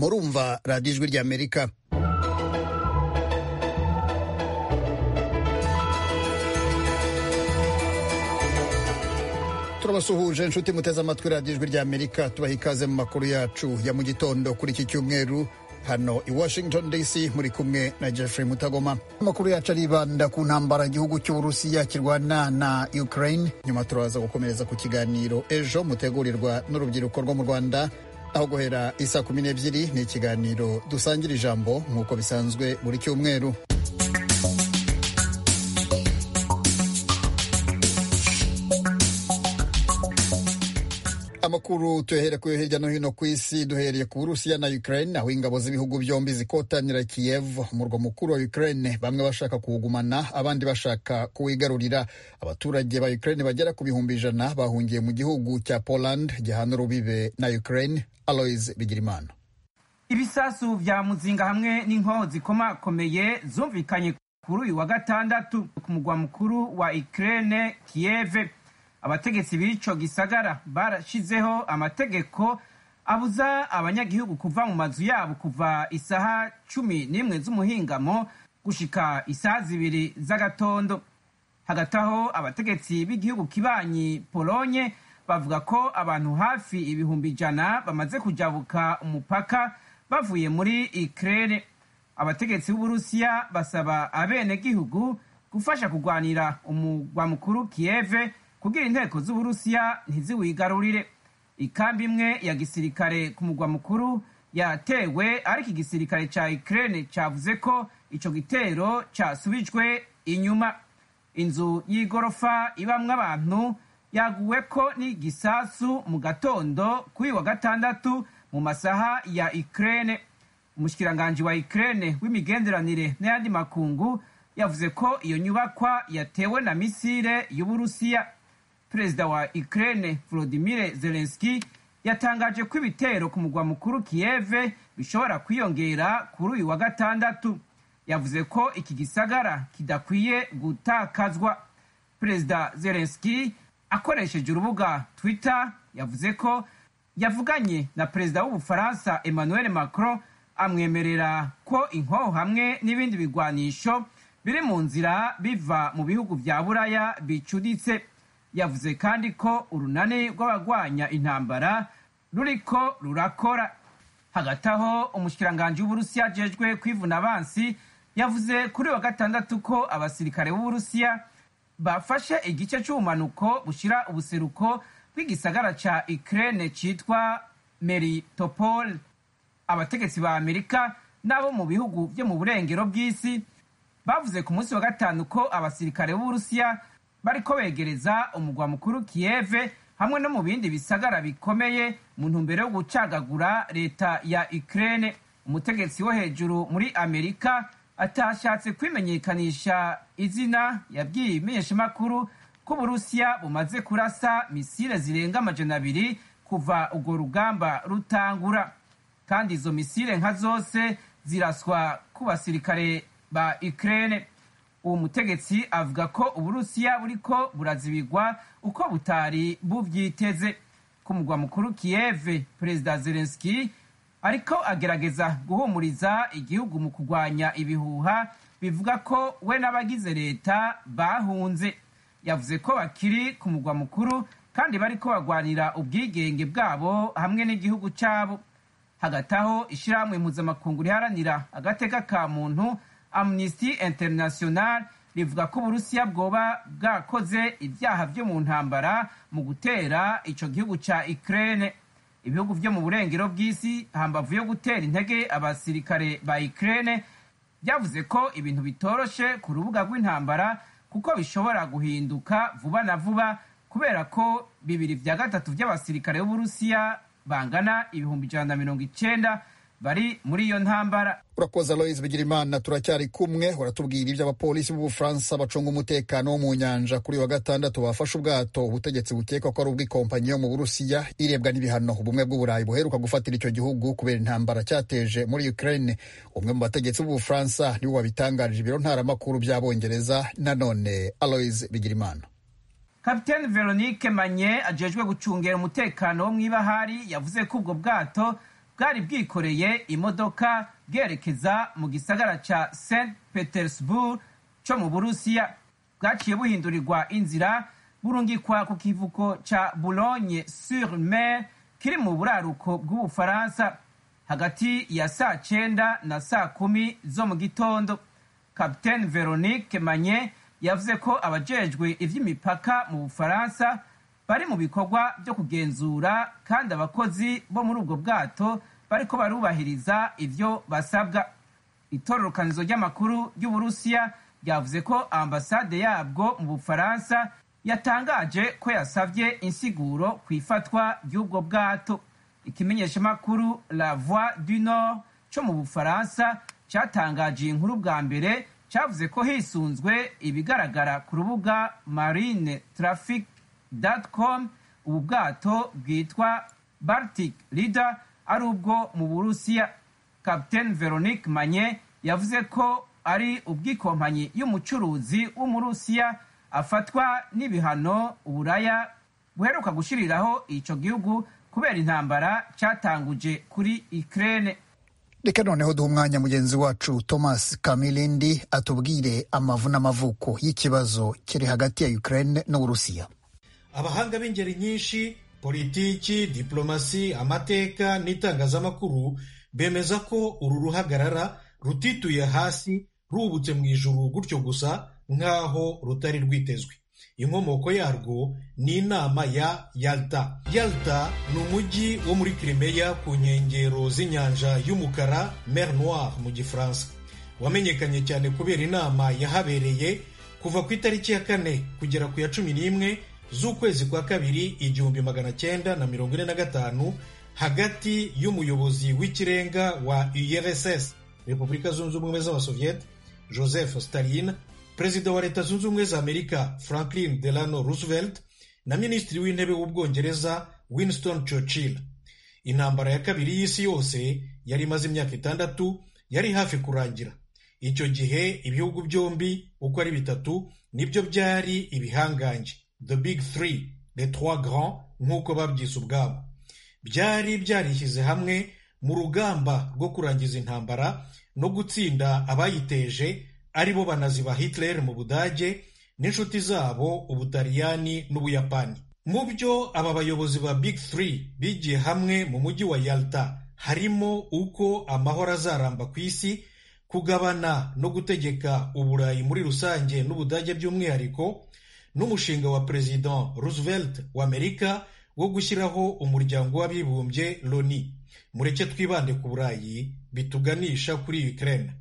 kumva radiyo ijwi ry'amerika turabasuhuje inshuti muteze amatwi radiyo ijwi ry'amerika tubaha ikaze mu makuru yacu ya mu gitondo kuri iki cyumweru hano i washington dc muri kumwe na jeffrey mutagoma amakuru yacu aribanda ku ntambara igihugu cy'uburusiya kirwana na ukraine nyuma turaza gukomereza ku kiganiro ejo mutegurirwa n'urubyiruko rwo mu rwanda aho guhera isa kumi n'ebyiri ni ikiganiro dusangira ijambo nk'uko bisanzwe buri cyumweru amakuru tuyahere ku yo hirya no hino ku isi duhereye ku burusiya na ukraine aho ingabo z'ibihugu byombi zikotanira kiyev umurwa mukuru wa ukraine bamwe bashaka kuwugumana abandi bashaka kuwigarurira abaturage ba ukraine bagera ku bihumbi ijana bahungiye mu gihugu cya poland gihana urubibe na ukraine aloys bigirimana ibisasu vya muzinga hamwe n'inkoho zikomakomeye zumvikanye kuri uyu wa gatandatu ku mugwa mukuru wa ukraine kiyeve abategetsi b'ico gisagara barashizeho amategeko abuza abanyagihugu kuva mu mazu yabo kuva isaha cumi n'imwe z'umuhingamo gushika isaha zibiri z'agatondo hagati aho abategetsi b'igihugu kibanyi polonye bavuga ko abantu hafi ibihumbi ijana bamaze kujabuka umupaka bavuye muri ikirere abategetsi b'uburusiya basaba abenegihugu gufasha kurwanira umugwa mukuru kiyeve kugira inteko z'uburusiya ntiziwigarurire ikambi imwe ya gisirikare ku mugwa mukuru yatewe ariko igisirikare cya ikirere cyavuze ko icyo gitero cyasubijwe inyuma inzu y'igorofa ibamo abantu yaguwe ko n'igisasu mu gatondo kuri wa gatandatu mu masaha ya ikirere umushyikiranganje wa ikirere w'imigenderanire n'ayandi makungu yavuze ko iyo nyubakwa yatewe na misire y'uburusiya perezida wa Ukraine Volodymyr Zelensky yatangaje ko ibitero ku mugwa mukuru Kiev bishobora kwiyongera kuri uyu wa gatandatu yavuze ko iki gisagara kidakwiye gutakazwa perezida Zelensky akoresheje urubuga Twitter yavuze ko yavuganye na perezida w'ubufaransa Emmanuel Macron amwemerera ko inkoho hamwe n'ibindi bigwanisho biri mu nzira biva mu bihugu bya buraya bicuditse yavuze kandi ko urunani rw'abagwanya intambara ruriko rurakora hagati aho umushyiranganje w'uburusiya ajejwe kwivuna abansi yavuze kuri wa gatandatu ko abasirikare b'uburusiya bafashe igice cy'ubumanuko bushira ubuseruko bw'igisagara ca ikirere cyitwa meritopol abategetsi ba amerika n'abo mu bihugu byo mu burengero bw'isi bavuze ku munsi wa gatanu ko abasirikare b'uburusiya bariko begereza umugwa mukuru kiyeve hamwe no mu bindi bisagara bikomeye mu ntumbero yo gucagagura leta ya ikirere umutegetsi wo hejuru muri amerika atashatse kwimenyekanisha izina yabwiye imenyeshamakuru ko uburusiya bumaze kurasa misile zirenga amajana abiri kuva urwo rugamba rutangura kandi izo misile nka zose ziraswa ku basirikare ba ikirere uwo mutegetsi avuga ko uburusiya buriko burazibigwa uko butari bubyiteze ku mugwa mukuru kiyeve perezida zelenski ariko agerageza guhumuriza igihugu mu kurwanya ibihuha bivuga ko we n'abagize leta bahunze yavuze ko bakiri ku mugwa mukuru kandi bariko bagwanira ubwigenge bwabo hamwe n'igihugu cyabo hagati aho ishyirahamwe mpuzamakungu riharanira agateka ka muntu amnesty international rivuga ko uburusiya bwoba bwakoze ibyaha byo mu ntambara mu gutera icyo gihugu cya ikirere ibihugu byo mu burengero bw'isi hambavu yo gutera intege abasirikare ba ikirere byavuze ko ibintu bitoroshe ku rubuga rw'intambara kuko bishobora guhinduka vuba na vuba kubera ko bibiri bya gatatu by'abasirikare b'uburusiya bangana ibihumbi ijana na mirongo icyenda bari muri iyo ntambara urakoze aloise bigirimana turacyari kumwe uratubwira ibyo abapolisi b'ubufaransa bacunga umutekano wo mu nyanja kuri wa gatandatu bafashe ubwato ubutegetsi bukeka ko ari ubw'ikompanyi yo mu burusiya irebwa n'ibihano ubumwe bw'uburayi buheruka gufatira icyo gihugu kubera intambara cyateje muri ukraine umwe mu bategetsi b'ubufaransa niwe wabitangarije ibiro ntaramakuru by'abongereza nanone aloise bigirimana kapitene veronique manye ajejwe gucungera umutekano wo mu ibahari yavuze ko ubwo bwato bwari bwikoreye imodoka bwerekeza mu gisagara cya St Petersburg cyo mu Burusiya bwaciye buhindurirwa inzira burungikwa ku kivuko cya Boulogne sur Mer kiri mu buraruko bw'Ubufaransa hagati ya saa cyenda na saa kumi zo mu gitondo kapiteni veronique manye yavuze ko abajejwe iby'imipaka mu bufaransa bari mu bikorwa byo kugenzura kandi abakozi bo muri ubwo bwato bariko barubahiriza ibyo basabwa itororokanizo ry'amakuru y'uburusiya ryavuze ko ambasade yabwo mu bufaransa yatangaje ko yasabye insiguro ku ifatwa ry'ubwo bwato ikimenyeshamakuru la voix du nord cyo mu bufaransa cyatangaje iyi nkuru bwa mbere cyavuze ko hisunzwe ibigaragara ku rubuga marine traffic com ubu bwato bwitwa baltic leader ari ubwo mu burusiya captain veronique manye yavuze ko ari ubw'ikompanyi y'umucuruzi w'umurusiya afatwa n'ibihano uburaya buheruka gushyiriraho icyo gihugu kubera intambara cyatanguje kuri Ukraine. reka noneho duha umwanya mugenzi wacu thomas kamilindi atubwire amavu n'amavuko y'ikibazo kiri hagati ya Ukraine n'uburusiya abahanga b'ingeri nyinshi politiki diplomasi amateka n'itangazamakuru bemeza ko uru ruhagarara rutituye hasi rubutse mu ijuru gutyo gusa nk'aho rutari rwitezwe inkomoko yarwo ni inama ya yalta yalta ni umujyi wo muri kirimeya ku nkengero z'inyanja y'umukara mer noire mu gifaransa wamenyekanye cyane kubera inama yahabereye kuva ku itariki ya kane kugera ku ya cumi n'imwe z'ukwezi kwa kabiri igihumbi magana cyenda na mirongo ine na gatanu hagati y'umuyobozi w'ikirenga wa urss repubulika zunze ubumwe z'abasoviyete joseph stalin perezida wa leta zunze ubumwe za amerika franklin delano roosevelt na minisitiri w'intebe w'ubwongereza winston churchill intambara ya kabiri y'isi yose yari imaze imyaka itandatu yari hafi kurangira icyo gihe ibihugu byombi uko ari bitatu nibyo byari ibihangange the big three the trois grand nk'uko babyise ubwabo byari byarishyize hamwe mu rugamba rwo kurangiza intambara no gutsinda abayiteje aribo banazi ba Hitler mu Budage n'inshuti zabo Ubutaliyani n'Ubuyapani. Mu byo aba bayobozi ba Big Three bigiye hamwe mu mujyi wa Yalta harimo uko amahoro azaramba ku isi, kugabana no gutegeka Uburayi muri rusange n'Ubudage by'umwihariko, n'umushinga wa President Roosevelt wa Amerika wo gushyiraho umuryango w'abibumbye Loni. Mureke twibande ku Burayi bituganisha kuri Ukraine.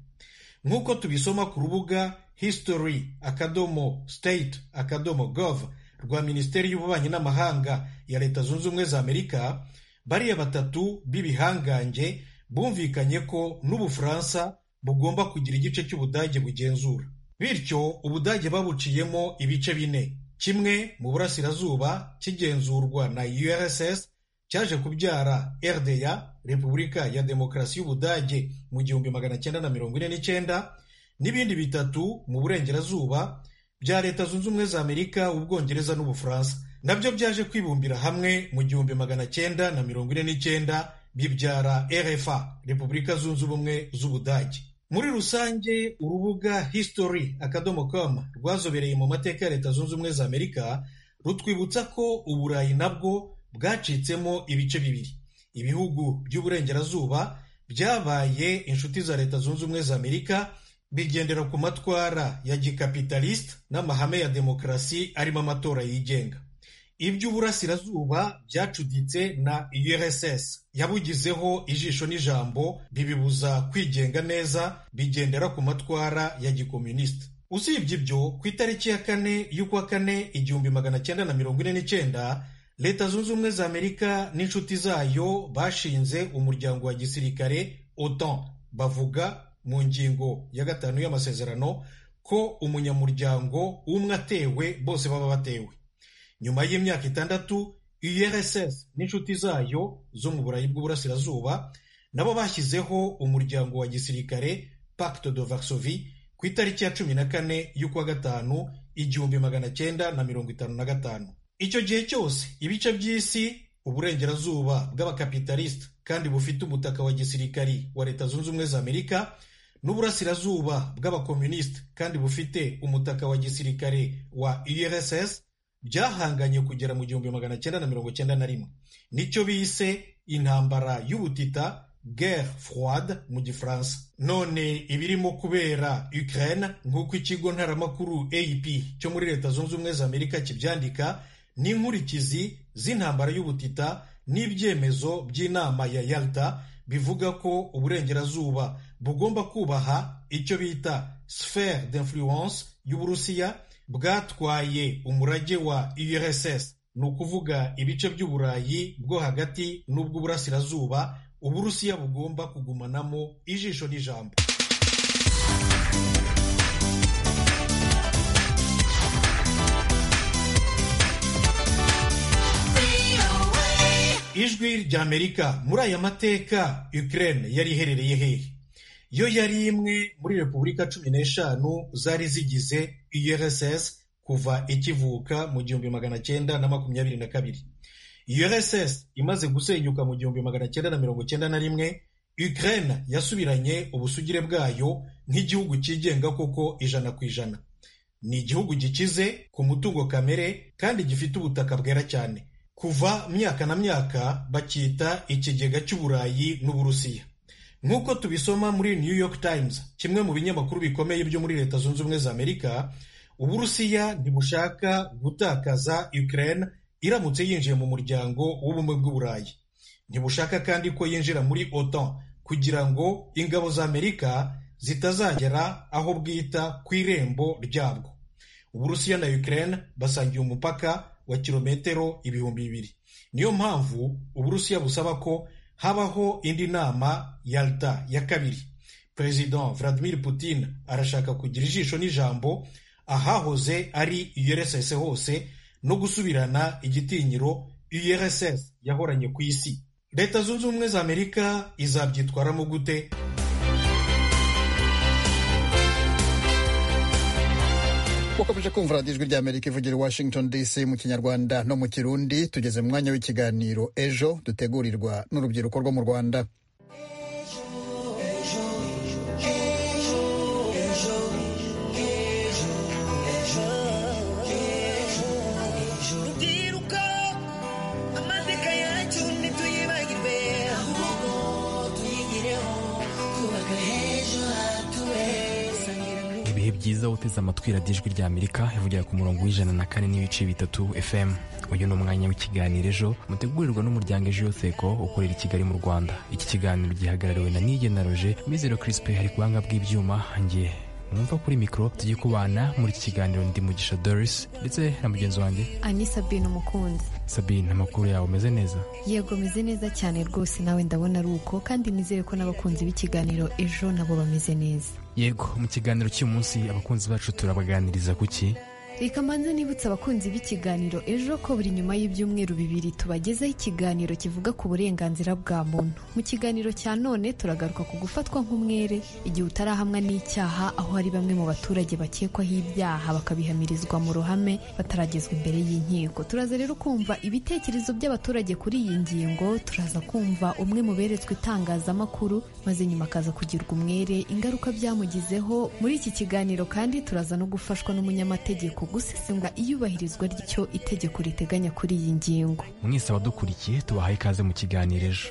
nk'uko tubisoma ku rubuga history akadomo state akadomo gov rwa minisiteri y'ububanyi n'amahanga ya leta zunze ubumwe za amerika bariya batatu b'ibihangange bumvikanye ko n'ubufaransa bugomba kugira igice cy'ubudage bugenzura bityo ubudage babuciyemo ibice bine kimwe mu burasirazuba kigenzurwa na urss cyaje kubyara RDA Repubulika ya Demokarasi y'Ubudage mu gihumbi magana cyenda na mirongo ine n'icyenda n'ibindi bitatu mu burengerazuba bya Leta Zunze Ubumwe za Amerika Ubwongereza n'Ubufaransa nabyo byaje kwibumbira hamwe mu gihumbi magana cyenda na mirongo ine n'icyenda bibyara RFA Repubulika Zunze Ubumwe z'Ubudage muri rusange urubuga history akadomo com rwazobereye mu mateka ya Leta Zunze Ubumwe za Amerika rutwibutsa ko Uburayi nabwo bwacitsemo ibice bibiri ibihugu by'uburengerazuba byabaye inshuti za leta zunze ubumwe za amerika bigendera ku matwara ya gikapitalisite n'amahame ya demokarasi arimo amatora yigenga iby'uburasirazuba byacuditse na urss yabugizeho ijisho n'ijambo bibibuza kwigenga neza bigendera ku matwara ya gikomunisite usibye ibyo ku itariki ya kane y'ukwa kane igihumbi magana cyenda na mirongo ine n'icyenda leta zunze ubumwe za amerika n'inshuti zayo bashinze umuryango wa gisirikare otan bavuga mu ngingo ya gatanu y'amasezerano ko umunyamuryango umwe atewe bose baba batewe nyuma y'imyaka itandatu urss n'inshuti zayo zo mu burayi bw'uburasirazuba nabo bashyizeho umuryango wa gisirikare pacte de varsovie ku itariki ya cumi na kane y'ukwa gatanu igihumbi magana cyenda na mirongo itanu na gatanu icyo gihe cyose ibice by'isi uburengerazuba bw'abakapitalisite kandi bufite umutaka wa gisirikari wa leta zunze ubumwe za amerika n'uburasirazuba bw'abakomunisite kandi bufite umutaka wa gisirikare wa urss byahanganye kugera mu gihumbi magana cyenda na mirongo cyenda na rimwe nicyo bise intambara y'ubutita guerre froide mu gifaransa none ibirimo kubera ukraine nk'uko ikigo ntaramakuru ap cyo muri leta zunze ubumwe za amerika kibyandika ni inkurikizi z'intambara y'ubutita n'ibyemezo by'inama ya yalta bivuga ko uburengerazuba bugomba kubaha icyo bita sphere d'influence y'uburusiya bwatwaye umurage wa urss ni ukuvuga ibice by'uburayi bwo hagati n'ubw'uburasirazuba uburusiya bugomba kugumanamo ijisho n'ijambo ijwi ry'amerika muri aya mateka ukraine yari iherereye hehe yo yari imwe muri repubulika cumi n'eshanu zari zigize urss kuva ikivuka mu gihumbi magana cyenda na makumyabiri na kabiri urss imaze gusenyuka mu gihumbi magana cyenda na mirongo cyenda na rimwe ukraine yasubiranye ubusugire bwayo nk'igihugu cyigenga koko ijana ku ijana ni igihugu gikize ku mutungo kamere kandi gifite ubutaka bwera cyane kuva myaka na myaka bakita ikigega cy'uburayi n'uburusiya nk'uko tubisoma muri new york times kimwe mu binyamakuru bikomeye byo muri leta zunze ubumwe za amerika uburusiya ntibushaka gutakaza ukraine iramutse yinjiye mu muryango w'ubumwe bw'uburayi ntibushaka kandi ko yinjira muri otan kugira ngo ingabo za amerika zitazagera aho bwita ku irembo ryabwo uburusiya na ukraine basangiye umupaka wa kilometero ibihumbi bibiri niyo mpamvu uburusiya busaba ko habaho indi nama yalta ya kabiri perezida vladimir putin arashaka kugira ijisho n'ijambo ahahoze ari urss hose no gusubirana igitinyiro urss yahoranye ku isi leta zunze ubumwe za amerika izabyitwaramo gute wakomeje kumva radiyo ijwi ry'amerika ivugira i washington dc mu kinyarwanda no mu kirundi tugeze mu mwanya w'ikiganiro ejo dutegurirwa n'urubyiruko rwo mu rwanda ibihe byiza uteze amatwi radiyo ijwi rya amerika ivugira ku murongo w'ijana na kane n'ibice bitatu fm uyu ni umwanya w'ikiganiro ejo mutegurirwa n'umuryango ejo yoseko ukorera i kigali mu rwanda iki kiganiro gihagarariwe na nigenaroje mizero kirisipe hari kubanga bw'ibyuma nge mwumva kuri mikoro tujye kubana muri iki kiganiro ndi mugisha doris ndetse na mugenzi wanjye ani sabine umukunzi sabine amakuru yawe ameze neza yego meze neza cyane rwose nawe ndabona ari uko kandi nizere ko n'abakunzi b'ikiganiro ejo nabo bameze neza yego mu kiganiro cy'uyu munsi abakunzi bacu turabaganiriza ku ki reka mbanze nibutse abakunzi b'ikiganiro ejo ko buri nyuma y'ibyumweru bibiri tubagezaho ikiganiro kivuga ku burenganzira bwa muntu mu kiganiro cya none turagaruka ku gufatwa nk'umwere igihe utarahamwa n'icyaha aho hari bamwe mu baturage bakekwaho ibyaha bakabihamirizwa mu ruhame bataragezwa imbere y'inkiko turaza rero kumva ibitekerezo by'abaturage kuri iyi ngingo turaza kumva umwe mu beretswe itangazamakuru maze nyuma akaza kugirwa umwere ingaruka byamugizeho muri iki kiganiro kandi turaza no gufashwa n'umunyamategeko gusesengura iyubahirizwa ry'icyo itegeko riteganya kuri iyi ngingo mwese abadukurikiye tubahaye ikaze mu kiganiro ejo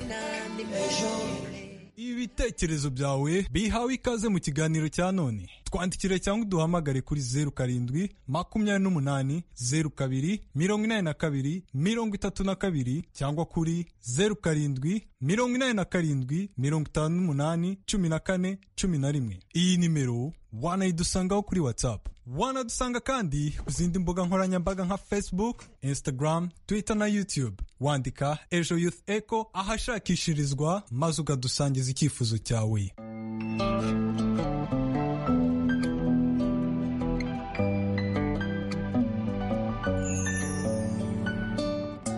ibitekerezo byawe bihawe ikaze mu kiganiro cya none twandikire cyangwa uduhamagare kuri zeru karindwi makumyabiri n'umunani zeru kabiri mirongo inani na kabiri mirongo itatu na kabiri cyangwa kuri zeru karindwi mirongo inani na karindwi mirongo itanu n'umunani cumi na kane cumi na rimwe iyi nimero wanayidusangaho kuri whatsapp wanadusanga kandi ku zindi mbuga nkoranyambaga nka facebook instagram twitter na youtube wandika ejo youth echo ahashakishirizwa maze ukadusangiza icyifuzo cyawe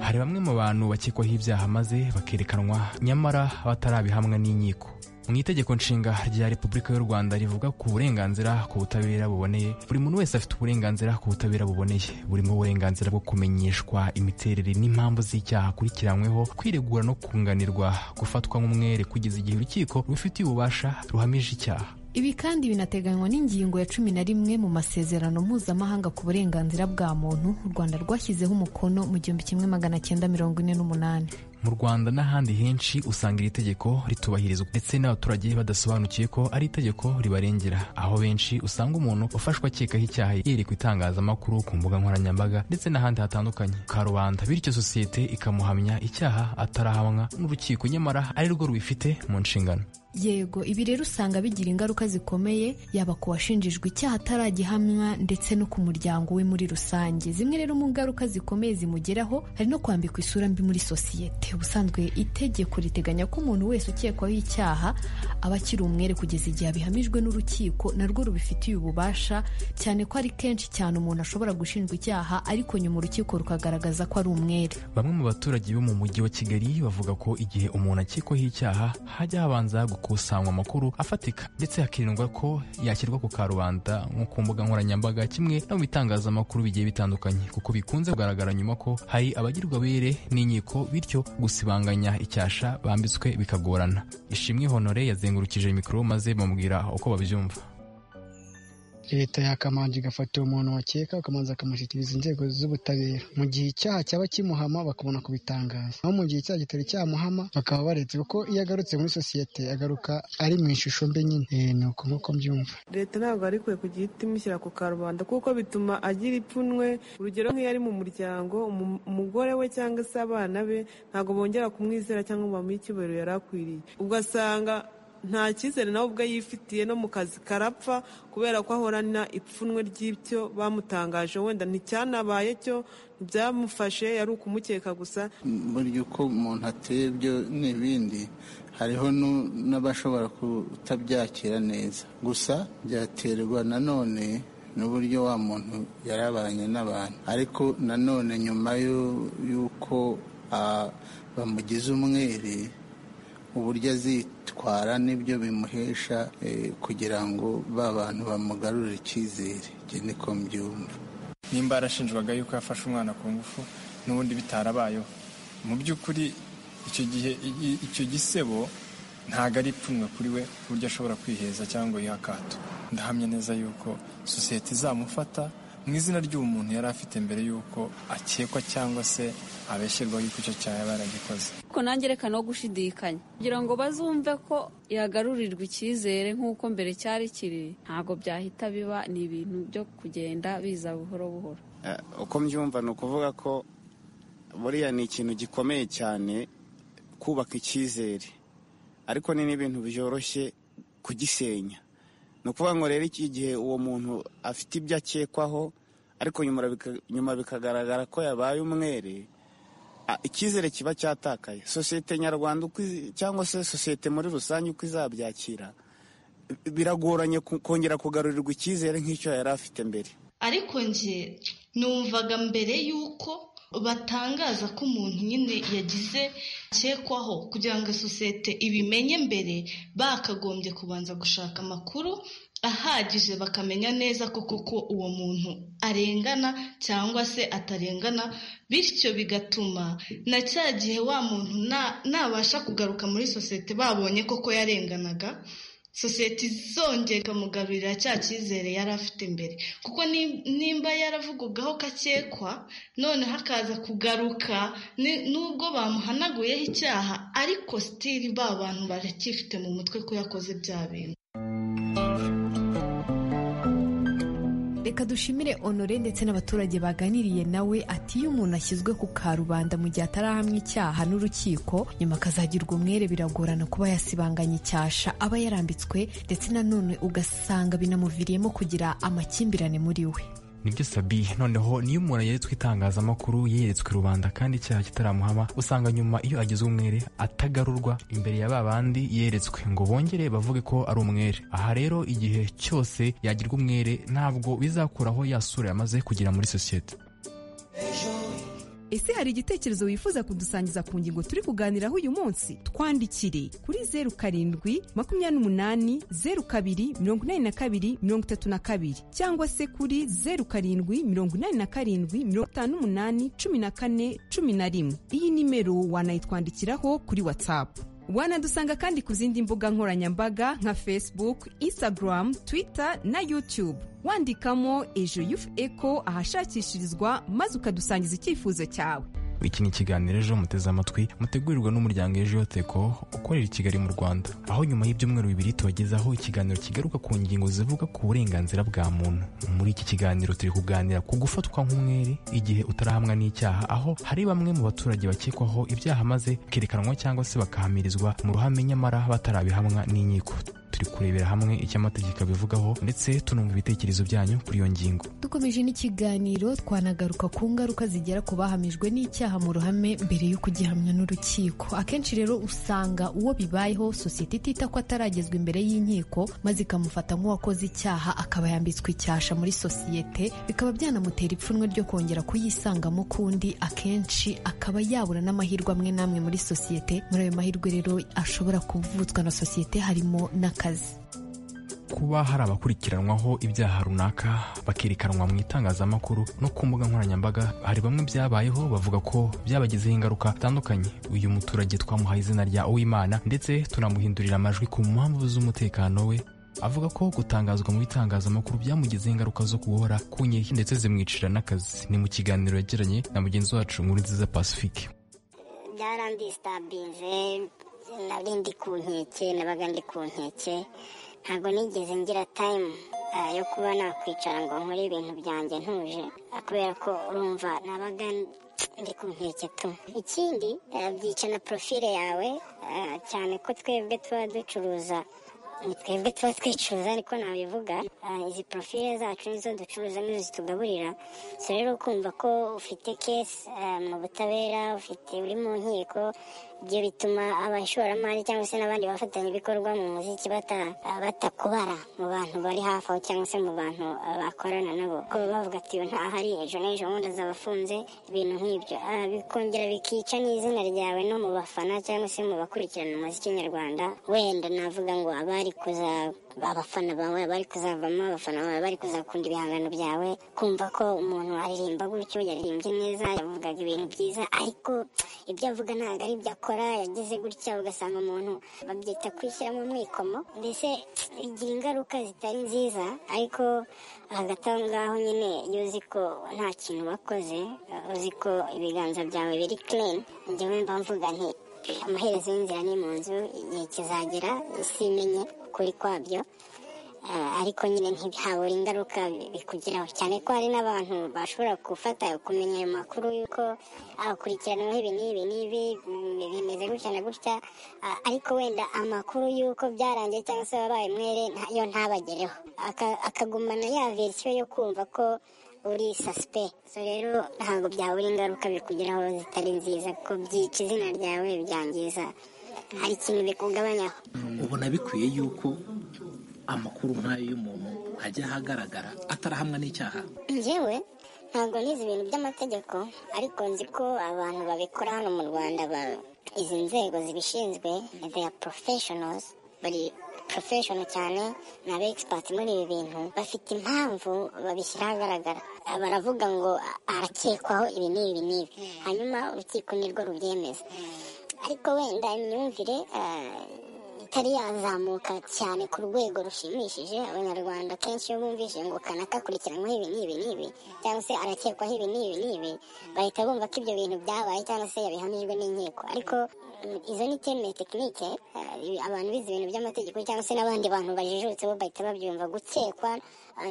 hari bamwe mu bantu bakekwaho ibyaha maze bakerekanwa nyamara batarabihamwa n'inkiko mu itegeko nshinga rya repubulika y'u rwanda rivuga ku burenganzira ku butabera buboneye buri muntu wese afite uburenganzira ku butabera buboneye burimo uburenganzira bwo kumenyeshwa imiterere n'impamvu z'icyaha akurikiranyweho kwiregura no kunganirwa gufatwa nk'umwere kugeza igihe urukiko rubifitiye ububasha ruhamije icyaha ibi kandi binateganywa n'ingingo ya cumi na rimwe mu masezerano mpuzamahanga ku burenganzira bwa muntu u rwanda rwashyizeho umukono mu gihumbi kimwe magana cyenda mirongo ine n'umunani mu rwanda n'ahandi henshi usanga iri tegeko ritubahirizwa ndetse n'abaturage badasobanukiye ko ari itegeko ribarengera aho benshi usanga umuntu ufashwe akekaho icyaha yerekwa itangazamakuru ku mbuga nkoranyambaga ndetse n'ahandi hatandukanye ka rubanda bityo sosiyete ikamuhamya icyaha atarahamwa n'urukiko nyamara ari rwo rubifite mu nshingano yego ibi rero usanga bigira ingaruka zikomeye yaba ku washinjijwe icyaha ataragihamwa ndetse no ku muryango we muri rusange zimwe rero mu ngaruka zikomeye zimugeraho hari no kwambikwa isura mbi muri sosiyete ubusanzwe itegeko riteganya ko umuntu wese ukekwaho icyaha aba akiri umwere kugeza igihe abihamijwe n'urukiko narwo rubifitiye ububasha cyane ko ari kenshi cyane umuntu ashobora gushinjwa icyaha ariko nyuma urukiko rukagaragaza ko ari umwere bamwe mu baturage bo mu mujyi wa kigali bavuga ko igihe umuntu akekwaho icyaha hajya habanza gukora gukusanywa amakuru afatika ndetse hakirindwa ko yashyirwa ku karubanda nko ku mbuga nkoranyambaga kimwe no mu bitangazamakuru bigiye bitandukanye kuko bikunze kugaragara nyuma ko hari abagirwa bere n'inkiko bityo gusibanganya icyasha bambitswe bikagorana ishimwe honore yazengurukije mikoro maze bamubwira uko babyumva leta yakamanje igafata uwo muntu wakeka bakamanza akamushyikiriza inzego z'ubutabera mu gihe icyaha cyaba kimuhama bakabona kubitangaza aho mu gihe icyaha kitari cyamuhama bakaba baretse kuko iyo agarutse muri sosiyete agaruka ari mu ishusho mbe nyine ni uko nk'uko mbyumva leta ntabwo ari kwe ku gihita imushyira ku karubanda kuko bituma agira ipfunwe urugero nk'iyo ari mu muryango umugore we cyangwa se abana be ntabwo bongera kumwizera cyangwa ngo bamuhe icyubahiro yari akwiriye ugasanga nta cyizere nawe ubwe yifitiye no mu kazi karapfa kubera ko ahorana ipfunwe ry'ibyo bamutangaje wenda nticyanabaye cyo ntibyamufashe yari ukumukeka gusa burya uko umuntu ateye ibyo n'ibindi hariho n'abashobora kutabyakira neza gusa byaterwa nanone n'uburyo wa muntu yarabanye n'abantu ariko nanone nyuma y'uko bamugize umwere uburyo azitwara n'ibyo bimuhesha kugira ngo ba bantu bamugarurire icyizere njye niko mbyumva nimba yarashinjwaga yuko yafashe umwana ku ngufu n'ubundi bitarabayeho mu by'ukuri icyo gihe icyo gisebo ntabwo ari ipfunwe kuri we ku buryo ashobora kwiheza cyangwa yiha akato ndahamya neza yuko sosiyete izamufata mu izina ry'uwo muntu yari afite mbere y'uko akekwa cyangwa se abeshyirwa yuko icyo cyaha yaba yaragikoze kuko nange reka no gushidikanya kugira ngo bazumve ko yagarurirwa icyizere nk'uko mbere cyari kiri ntabwo byahita biba ni ibintu byo kugenda biza buhoro buhoro uko mbyumva ni ukuvuga ko buriya ni ikintu gikomeye cyane kubaka icyizere ariko ni n'ibintu byoroshye kugisenya ni ukuvuga ngo rero iki gihe uwo muntu afite ibyo akekwaho ariko nyuma bikagaragara ko yabaye umwere icyizere kiba cyatakaye sosiyete nyarwanda cyangwa se sosiyete muri rusange uko izabyakira biragoranye kongera kugarurirwa icyizere nk'icyo yari afite mbere ariko njye numvaga mbere y'uko batangaza ko umuntu nyine yagize akekwaho kugira ngo sosiyete ibimenye mbere bakagombye kubanza gushaka amakuru ahagije bakamenya neza ko koko uwo muntu arengana cyangwa se atarengana bityo bigatuma na cya gihe wa muntu nabasha kugaruka muri sosiyete babonye koko yarenganaga sosiyete izongera ikamugabirira cya cyizere yari afite imbere kuko nimba yaravugagaho kakekwa noneho akaza kugaruka nubwo bamuhanaguyeho icyaha ariko sitiri ba bantu baracyifite mu mutwe ko yakoze bya bintu reka dushimire honore ndetse n'abaturage baganiriye nawe ati iyo umuntu ashyizwe ku karubanda mu gihe atarahamwa icyaha n'urukiko nyuma akazagirwa umwere biragorana kuba yasibanganya icyasha aba yarambitswe ndetse nanone ugasanga binamuviriyemo kugira amakimbirane muri we nibyo sabi noneho niyo umuntu yeretswe itangazamakuru yeretswe rubanda kandi icyaha kitaramuhama usanga nyuma iyo agize umwere atagarurwa imbere ya ba bandi yeretswe ngo bongere bavuge ko ari umwere aha rero igihe cyose yagirwa umwere ntabwo bizakuraho ya sura yamaze kugera muri sosiyete ese hari igitekerezo wifuza kudusangiza ku ngingo turi kuganiraho uyu munsi twandikire kuri zeru karindwi makumyabiri n'umunani zeru kabiri mirongo inani na kabiri mirongo itatu na kabiri cyangwa se kuri zeru karindwi mirongo inani na karindwi mirongo itanu n'umunani cumi na kane cumi na rimwe iyi nimero wanayitwandikiraho kuri watsapu wanadusanga kandi ku zindi mbuga nkoranyambaga nka facebook instagram twitter na youtube wandikamo ejo yufu eko ahashakishirizwa maze ukadusangiza icyifuzo cyawe iki ni ikiganiro ejo muteze amatwi mutegurirwa n'umuryango ejo yoteko ukorera i kigali mu rwanda aho nyuma y'ibyumweru bibiri tubagezaho ikiganiro kigaruka ku ngingo zivuga ku burenganzira bwa muntu muri iki kiganiro turi kuganira ku gufatwa nk'umwere igihe utarahamwa n'icyaha aho hari bamwe mu baturage bakekwaho ibyaha maze bakerekanwa cyangwa se bakahamirizwa mu ruhame nyamara batarabihamwa n'inkiko turi kurebera hamwe icyo amategeko abivugaho ndetse tunumva ibitekerezo byanyu kuri iyo ngingo dukomeje n'ikiganiro twanagaruka ku ngaruka zigera ku bahamijwe n'icyaha mu ruhame mbere yo kugihamya n'urukiko akenshi rero usanga uwo bibayeho sosiyete itita ko ataragezwa imbere y'inkiko maze ikamufata nk'uwakoze icyaha akaba yambitswe icyasha muri sosiyete bikaba byanamutera ipfunwe ryo kongera kuyisangamo kundi akenshi akaba yabura n'amahirwe amwe n'amwe muri sosiyete muri ayo mahirwe rero ashobora kuvutswa na sosiyete harimo n'akazi kuba hari abakurikiranwaho ibyaha runaka bakerekanwa mu itangazamakuru no ku mbuga nkoranyambaga hari bamwe byabayeho bavuga ko byabagizeho ingaruka zitandukanye uyu muturage twamuhaye izina rya uwimana ndetse tunamuhindurira amajwi ku mpamvu z'umutekano we avuga ko gutangazwa mu bitangazamakuru byamugizeho ingaruka zo guhora ku nkeke ndetse zimwicira n'akazi ni mu kiganiro yagiranye na mugenzi wacu muri nziza pacifique byarandisitabije nari ndi ku nkeke nabaga ndi ku nkeke ntabwo nigeze ngira tayimu yo kuba nakwicara ngo nkore ibintu byanjye ntuje kubera ko urumva nabaga ndi ku nkeke tu ikindi byica na porofile yawe cyane ko twebwe tuba ducuruza ni twebwe tuba twicuruza ariko nabivuga izi porofile zacu nizo ducuruza nizo zitugaburira so rero kumva ko ufite kesi mu butabera ufite uri mu nkiko ibyo bituma abashoramari cyangwa se n'abandi bafatanyabikorwa mu muziki batakubara mu bantu bari hafi aho cyangwa se mu bantu bakorana nabo ko bavuga ati iyo ntahari ejo n'ejo bundi azaba afunze ibintu nk'ibyo bikongera bikica n'izina ryawe no mu bafana cyangwa se mu bakurikirana umuziki nyarwanda wenda navuga ngo abari kuza abafana bawe bari kuzavamo abafana bawe bari kuzakunda ibihangano byawe kumva ko umuntu aririmba gutyo yaririmbye neza yavugaga ibintu byiza ariko ibyo avuga ntabwo ari ibyo akora yagize gutya ugasanga umuntu babyita kwishyira mu mwikomo mbese igira ingaruka zitari nziza ariko hagati aho ngaho nyine iyo uzi ko nta kintu wakoze uzi ko ibiganza byawe biri kireni njyewe mba mvuga nti amaherezo y'inzira ni mu nzu igihe kizagera simenye ukuri kwabyo ariko nyine ntihabura ingaruka bikugeraho cyane ko hari n'abantu bashobora gufata kumenya ayo makuru y'uko akurikiranaho ibi n'ibi n'ibi bimeze gutya na gutya ariko wenda amakuru y'uko byarangiye cyangwa se wabaye mwere yo ntabagereho akagumana ya verisiyo yo kumva ko uri sasipe so rero ntabwo byabura ingaruka bikugeraho zitari nziza ko byica izina ryawe byangiza hari ikintu bikugabanyaho ubona bikwiye yuko amakuru nk'ayo y'umuntu ajya ahagaragara atarahamwa n'icyaha ngewe ntabwo nizi ibintu by'amategeko ariko nzi ko abantu babikora hano mu rwanda izi nzego zibishinzwe they are professionals bari porofeshono cyane ni aba egisipati muri ibi bintu bafite impamvu babishyira ahagaragara baravuga ngo arakekwaho ibi n'ibi n'ibi hanyuma urukiko nirwo rubyemeza ariko wenda imyumvire itari yazamuka cyane ku rwego rushimishije abanyarwanda kenshi iyo bumvise ngo kanaka akurikiranyweho ibi n'ibi n'ibi cyangwa se arakekwaho ibi n'ibi n'ibi bahita bumva ko ibyo bintu byabaye cyangwa se yabihamijwe n'inkiko ariko izo ni temeye tekinike abantu bize ibintu by'amategeko cyangwa se n'abandi bantu bajijutse bo bahita babyumva gukekwa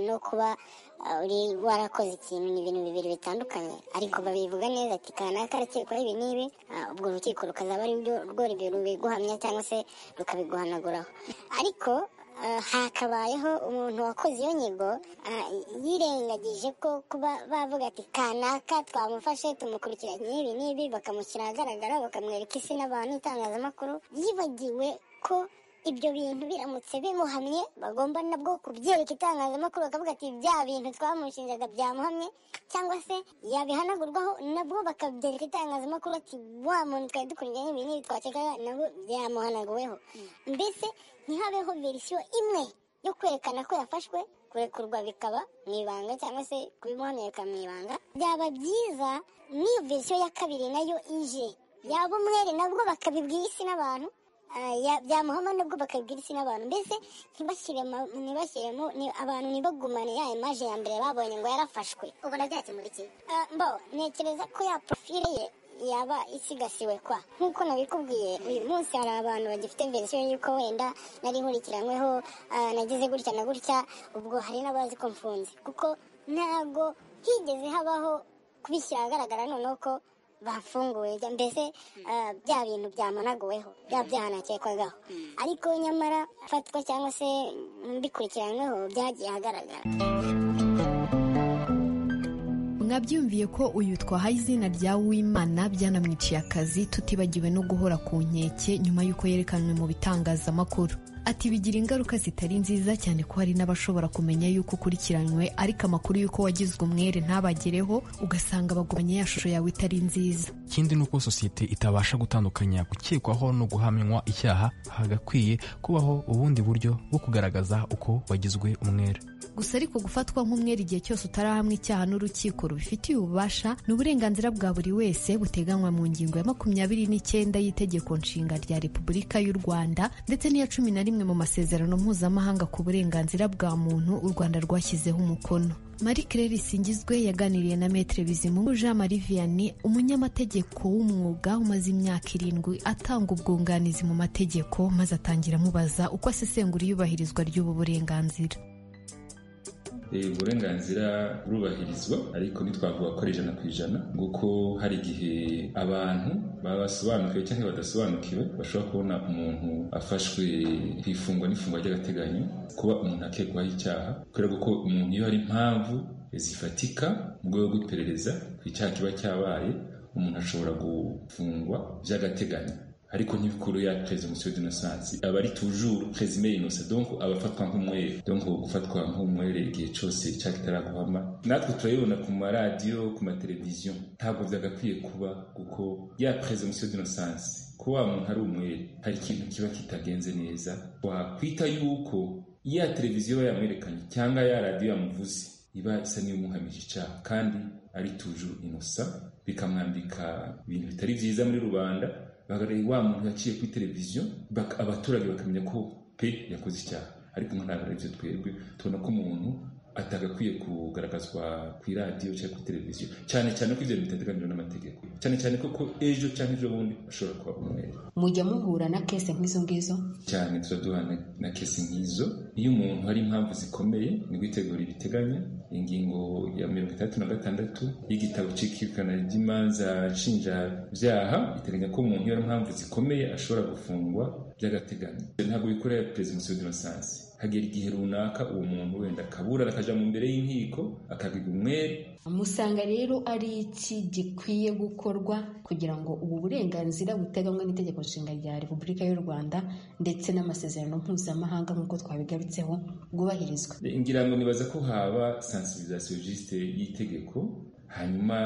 no kuba uri warakoze ikintu ni ibintu bibiri bitandukanye ariko babivuga neza ati kanaka arakekwaho ibi n'ibi ubwo urukiko rukazaba ari rwo rubiguhamya cyangwa se rukabiguhanaguraho ariko hakabayeho umuntu wakoze iyo nyigo yirengagije ko kuba bavuga ati kanaka twamufashe tumukurikiranye ibi n'ibi bakamushyira ahagaragara bakamwereka isi n'abantu itangazamakuru yibagiwe ko ibyo bintu biramutse bimuhamye bagomba nabwo kubyereka itangazamakuru bakavuga ati bya bintu twamushinjaga byamuhamye cyangwa se yabihanagurwaho nabwo bakabyereka itangazamakuru ati wa muntu twari dukurikiranye ibi n'ibi twakekaga nabwo byamuhanaguweho mbese ntihabeho verisiyo imwe yo kwerekana ko yafashwe kurekurwa bikaba mu ibanga cyangwa se kubimuhamenyeka mu ibanga byaba byiza n'iyo verisiyo ya kabiri nayo ije yaba umwere nabwo bakabibwira isi n'abantu Ah, ya- byamuhama nabwo bakabwira isi n'abantu mbese ntibashyiremo ntibashyiremo ni- abantu ntibagumane ya imaje ya mbere babonye ngo yarafashwe ubona byakemura iki Ah, mbo ntekereza ko ya profile ye yaba isigasiwe kwa nk'uko nabikubwiye uyu munsi hari abantu bagifite verisiyo y'uko wenda nari nkurikiranyweho ah, nagize gutya na gutya ubwo hari n'abazi ko mfunze kuko ntabwo higeze habaho kubishyira ahagaragara noneho ko bafunguye jya- mbese ah, bya bintu byamanaguweho bya byaha nakekwagaho ariko nyamara afatwa cyangwa se bikurikiranyweho byagiye ahagaragara mwabyumviye ko uyu twahaye izina rya wimana byanamwiciye akazi tutibagiwe no guhora ku nkeke nyuma y'uko yerekanwe mu bitangazamakuru ati bigira ingaruka zitari nziza cyane ko hari n'abashobora kumenya yuko ukurikiranywe ariko amakuru y'uko wagizwe umwere ntabagereho ugasanga bagumanye ya shusho yawe itari nziza ikindi ni uko sosiyete itabasha gutandukanya gukekwaho no guhamywa icyaha hagakwiye kubaho ubundi buryo bwo kugaragaza uko wagizwe umwere gusa ariko gufatwa nk'umwere igihe cyose utarahamwa icyaha n'urukiko rubifitiye ububasha ni uburenganzira bwa buri wese buteganywa mu ngingo ya makumyabiri n'icyenda y'Itegeko Nshinga rya Repubulika y'u Rwanda ndetse n'iya cumi na rimwe mu masezerano mpuzamahanga ku burenganzira bwa muntu u Rwanda rwashyizeho umukono Marie Claire Singizwe yaganiriye na Maître Bizimungu Jean Marie Vianney umunyamategeko w'umwuga umaze imyaka irindwi atanga ubwunganizi mu mategeko maze atangira amubaza uko asesengura iyubahirizwa ry'ubu burenganzira Eh, uburenganzira burubahirizwa ariko ntitwavuga ko ari ijana ku ijana kuko hari igihe abantu baba basobanukiwe cyangwa badasobanukiwe bashobora kubona umuntu afashwe ku ifungwa n'ifungwa ry'agateganyo kuba umuntu akekwaho icyaha kubera ko umuntu iyo hari impamvu zifatika mu rwego rw'iperereza ku icyaha kiba cyabaye umuntu ashobora gufungwa by'agateganyo ariko ntibikuru ya presumption d'innocence aba ari toujours présumé innocent donc aba afatwa nk'umwere donc gufatwa nk'umwere igihe cyose icyaha kitaraguhama natwe turayibona ku maradiyo ku mateleviziyo ntabwo byagakwiye kuba kuko ya presumption d'innocence ko wa muntu ari umwere hari ikintu kiba kitagenze neza wakwita yuko ya televiziyo yamwerekanye cyangwa ya radiyo yamuvuze iba isa n'iyomuhamije icyaha kandi ari toujours innocent bikamwambika ibintu bitari byiza muri rubanda bagaragaye wa muntu yaciye kuri televiziyo bak- abaturage bakamenya ko pe yakoze icyaha ariko nka ntabwo aribyo twebwe tubona ko umuntu atagakwiye kugaragazwa ku iradiyo cyangwa kuri televiziyo cyane cyane ko ibyo bintu bitateganijwe n'amategeko cyane cyane ko ko ejo cyangwa ejo bundi ashobora kuba umwere mujya muhura na kese nk'izo ngizo cyane tuba duhana na kesi nk'izo iyo umuntu hari impamvu zikomeye ni gutegura ibiteganya ingingo ya mirongo itandatu na gatandatu y'igitabo cy'ikirikana ry'imanza nshinjabyaha iteganya ko umuntu iyo hari impamvu zikomeye ashobora gufungwa by'agateganyo ntabwo bikora ya presumption d'innocence hagera igihe runaka uwo muntu wenda akaburana akaja mu mbere y'inkiko akabigwa umwere musanga rero ari iki gikwiye gukorwa kugira ngo ubu burenganzira buteganywa n'itegeko nshinga rya repubulika y'u rwanda ndetse n'amasezerano mpuzamahanga nk'uko twabigarutseho bwubahirizwa ngira ngo nibaza ko haba sensibilisation juste y'itegeko hanyuma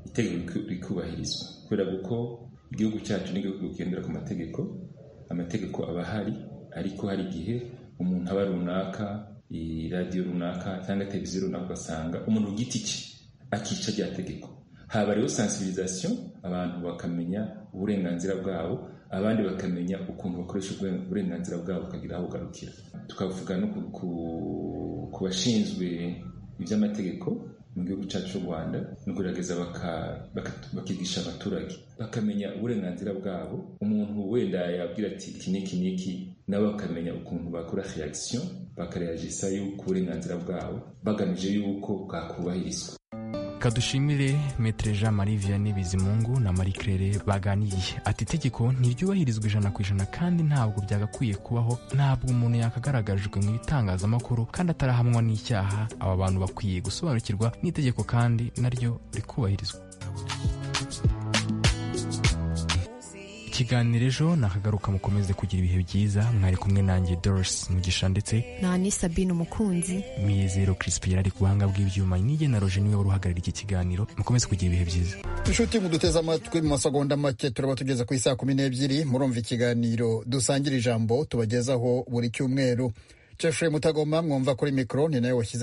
itegeko riku- rikubahirizwa kubera ko igihugu cyacu ni igihugu kigendera ku mategeko amategeko aba ahari ariko hari igihe umuntu aba runaka i- radiyo runaka cyangwa televiziyo runaka ugasanga umuntu ku giti cye akica rya tegeko haba rero sensibilisation abantu bakamenya uburenganzira bwabo abandi bakamenya ukuntu bakoresha ubwe- uburenganzira bwabo bukagira aho bugarukira tukavuga no ku- ku- ku bashinzwe iby'amategeko mu gihugu cyacu cy'u rwanda no kugerageza baka- baka- bakigisha abaturage bakamenya uburenganzira bwabo umuntu wenda yabwira ati iki n'iki n'iki nabo bakamenya ukuntu bakora reaction bakareyagisa y'uko uburenganzira bwabo bagamije y'uko bwakubahirizwa kadushimire metere jean marie vianney bizimungu na marie claire baganiye ati itegeko ntiryubahirizwa ijana ku ijana kandi ntabwo byagakwiye kubaho ntabwo umuntu yakagaragajwe mu bitangazamakuru kandi atarahamwa n'icyaha aba bantu bakwiye gusobanukirwa n'itegeko kandi naryo rikubahirizwa kiganiro ejo nakagaruka mukomeze kugira ibihe byiza mwari kumwe nanjye dorisi mugisha ndetse nta ni sabine umukunzi miyizero crispin ari ku buhanga bw'ibyuma nige na roje niwe wari uhagarariye iki kiganiro mukomeze kugira ibihe byiza inshuti muduteze amatwi mu masegonda make turaba tugeze ku isaa kumi n'ebyiri murumva ikiganiro dusangira ijambo tubagezaho buri cyumweru jeffrey mutagoma mwumva kuri mikoro ni nawe washyize